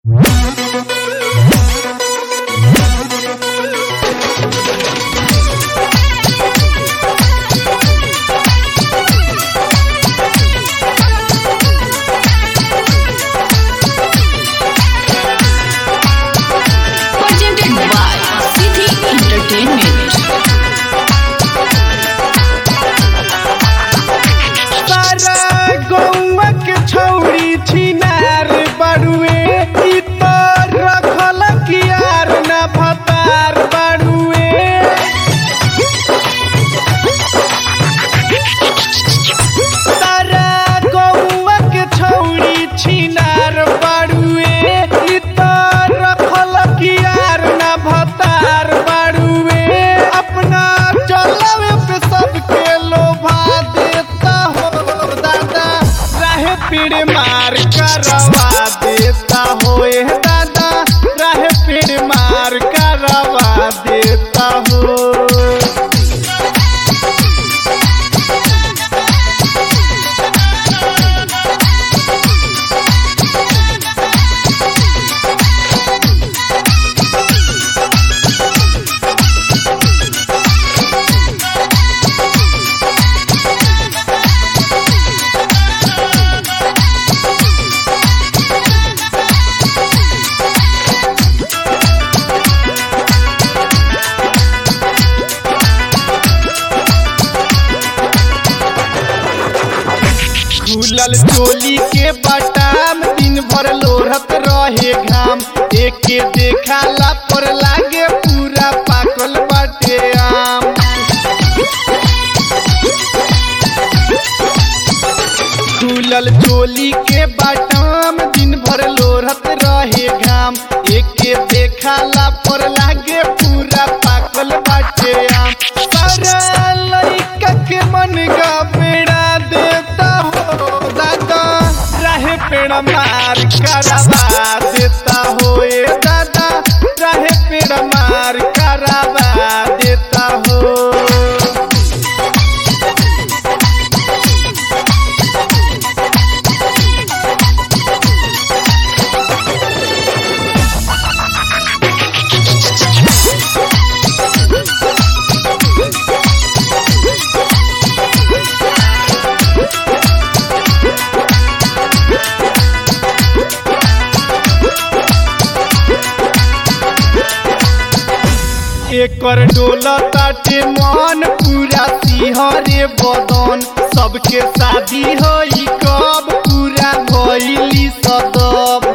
Presented by Siddhi Entertainment. सारा गौवा के छौरी छिनार बड़ुए ई तो रखल कियार न भतार बड़ुए सारा गौवा के छौरी छिनार बड़ुए ई तो रखल कियार न भतार बड़ुए अपना चलवे पे सबके लोभा देता हो दादा राहे पीड़ मार करवा देता हो ए दादा राहे पीड़ मार करवा देता हो खुलल चोली के बटाम दिन भर लोढ़त रहे घाम एके देखाला पर लागे पूरा पाकल बाटे आम खुलल चोली के बटाम दिन भर लोढ़त रहे घाम एके देखाला पर लागे पूरा पाकल बाटे आम सारा लइका के मन का बेड़ा देता हो दादा रहे पेड़ मार करवा देता हो ए दादा रहे पेड़ मार करवा देता हो एकर डोला ताटे मन पूरा सिहरे बदन सबके शादी होई कब पूरा भइली सदब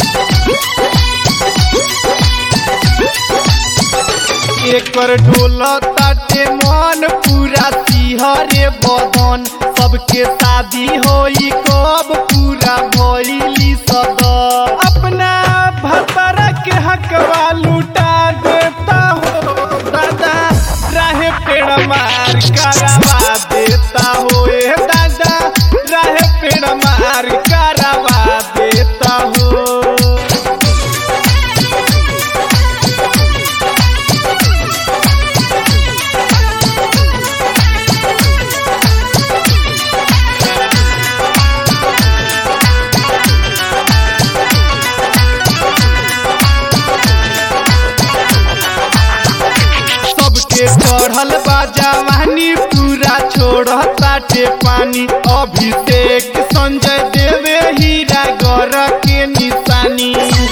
एकर डोला ताटे मन पूरा सिहरे बदन सबके शादी होई कब पूरा भइली सदब अपना भतरा के हकवा लुटा देता हो दादा राहे पेड़ मार करवा देता हो ए दादा राहे पेड़ मार करवा देता हो सबके चढ़ल बा जवानी पूरा छोड़ ताटे पानी अभिषेक संजय देवे हीरा गर के निशानी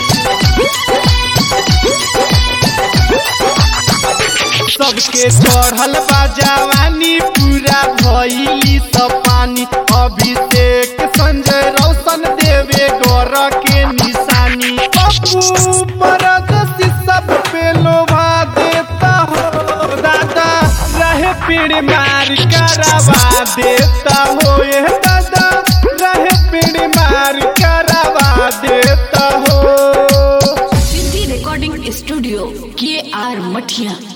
सबके चढ़ल बा जवानी पूरा भइली सब पानी अभिषेक संजय रोशन देवे गर के निशानी पप्पू परदसी सब पे लोभा देता हो दादा रहे पीड़ मार करवा देता हो ये दादा रहे पीड़ मार करवा देता हो Siddhi Recording Studio, K.R. Mathia.